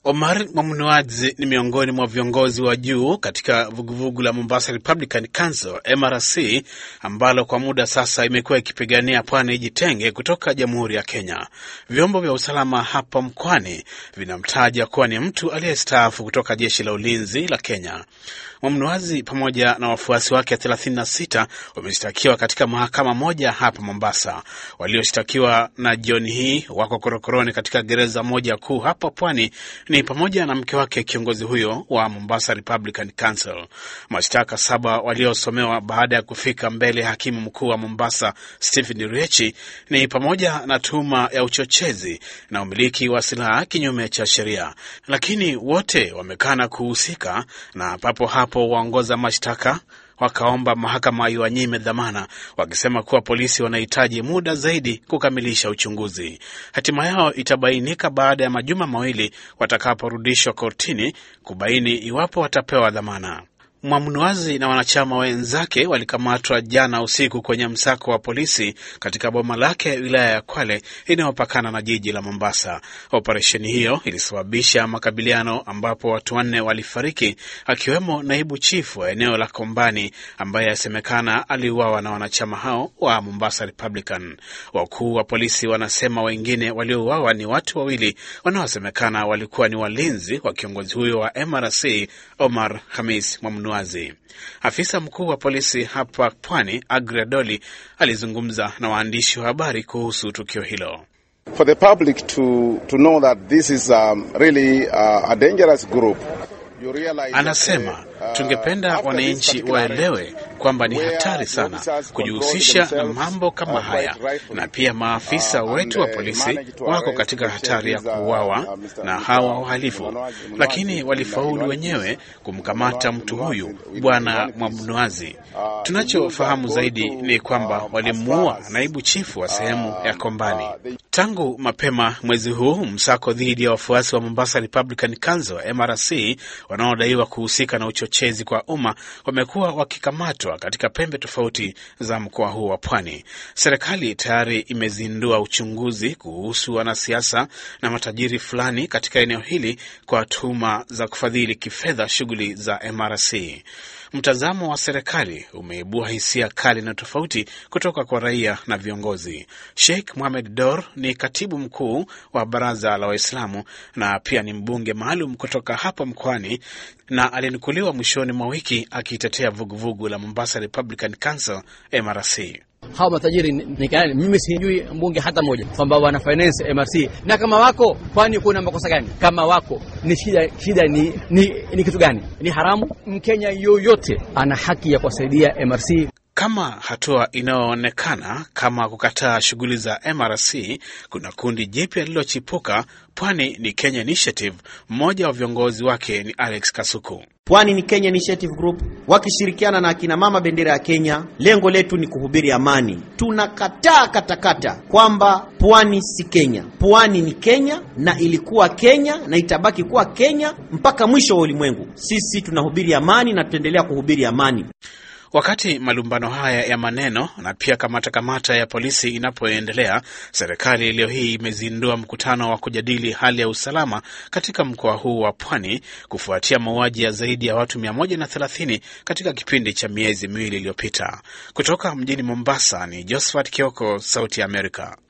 Omar Mwamnuadzi ni miongoni mwa viongozi wa juu katika vuguvugu la Mombasa Republican Council MRC, ambalo kwa muda sasa imekuwa ikipigania pwani ijitenge kutoka jamhuri ya Kenya. Vyombo vya usalama hapa mkoani vinamtaja kuwa ni mtu aliyestaafu kutoka jeshi la ulinzi la Kenya. Mwamnuazi pamoja na wafuasi wake 36 wameshtakiwa katika mahakama moja hapa Mombasa. Walioshtakiwa na jioni hii wako korokoroni katika gereza moja kuu hapa pwani ni pamoja na mke wake kiongozi huyo wa Mombasa Republican Council. Mashtaka saba waliosomewa baada ya kufika mbele ya hakimu mkuu wa Mombasa Stephen Riechi ni pamoja na tuhuma ya uchochezi na umiliki wa silaha kinyume cha sheria, lakini wote wamekana kuhusika na papo hapo waongoza mashtaka wakaomba mahakama iwanyime dhamana, wakisema kuwa polisi wanahitaji muda zaidi kukamilisha uchunguzi. Hatima yao itabainika baada ya majuma mawili watakaporudishwa kortini kubaini iwapo watapewa dhamana. Mwamnuazi na wanachama wenzake walikamatwa jana usiku kwenye msako wa polisi katika boma lake wilaya ya Kwale inayopakana na jiji la Mombasa. Operesheni hiyo ilisababisha makabiliano ambapo watu wanne walifariki, akiwemo naibu chifu wa eneo la Kombani ambaye asemekana aliuawa na wanachama hao wa Mombasa Republican. Wakuu wa polisi wanasema wengine waliouawa ni watu wawili wanaosemekana walikuwa ni walinzi wa kiongozi huyo wa MRC Omar Hamis Mwamnuazi. Afisa mkuu wa polisi hapa Pwani, Agre Doli, alizungumza na waandishi wa habari kuhusu tukio hilo. For the public to, to know that this is um, really uh, a dangerous group. Anasema tungependa wananchi waelewe kwamba ni hatari sana kujihusisha na mambo kama haya, na pia maafisa wetu wa polisi wako katika hatari ya kuuawa na hawa wahalifu, lakini walifaulu wenyewe kumkamata mtu huyu Bwana Mwamnuazi. Tunachofahamu zaidi ni kwamba walimuua naibu chifu wa sehemu ya Kombani. Tangu mapema mwezi huu, msako dhidi ya wafuasi wa Mombasa Republican Council MRC wanaodaiwa kuhusika na uchochezi kwa umma wamekuwa wakikamatwa katika pembe tofauti za mkoa huu wa Pwani. Serikali tayari imezindua uchunguzi kuhusu wanasiasa na matajiri fulani katika eneo hili kwa tuhuma za kufadhili kifedha shughuli za MRC. Mtazamo wa serikali umeibua hisia kali na tofauti kutoka kwa raia na viongozi. Sheikh Mohamed Dor ni katibu mkuu wa Baraza la Waislamu na pia ni mbunge maalum kutoka hapa mkoani, na alinukuliwa mwishoni mwa wiki akitetea vuguvugu la Mombasa Republican Council MRC. Hawa matajiri ni gani? Mimi sijui mbunge hata moja kwamba wana finance MRC, na kama wako, kwani kuna makosa gani? Kama wako ni shida, shida ni, ni, ni kitu gani? Ni haramu? Mkenya yoyote ana haki ya kuwasaidia MRC. Kama hatua inayoonekana kama kukataa shughuli za MRC, kuna kundi jipya lililochipuka Pwani ni Kenya Initiative. Mmoja wa viongozi wake ni Alex Kasuku. Pwani ni Kenya Initiative Group wakishirikiana na akina mama bendera ya Kenya. Lengo letu ni kuhubiri amani. Tunakataa katakata kwamba pwani si Kenya. Pwani ni Kenya na ilikuwa Kenya na itabaki kuwa Kenya mpaka mwisho wa ulimwengu. Sisi tunahubiri amani na tutaendelea kuhubiri amani. Wakati malumbano haya ya maneno na pia kamata kamata ya polisi inapoendelea, serikali leo hii imezindua mkutano wa kujadili hali ya usalama katika mkoa huu wa Pwani kufuatia mauaji ya zaidi ya watu 130 katika kipindi cha miezi miwili iliyopita. Kutoka mjini Mombasa ni Josephat Kioko, Sauti ya Amerika.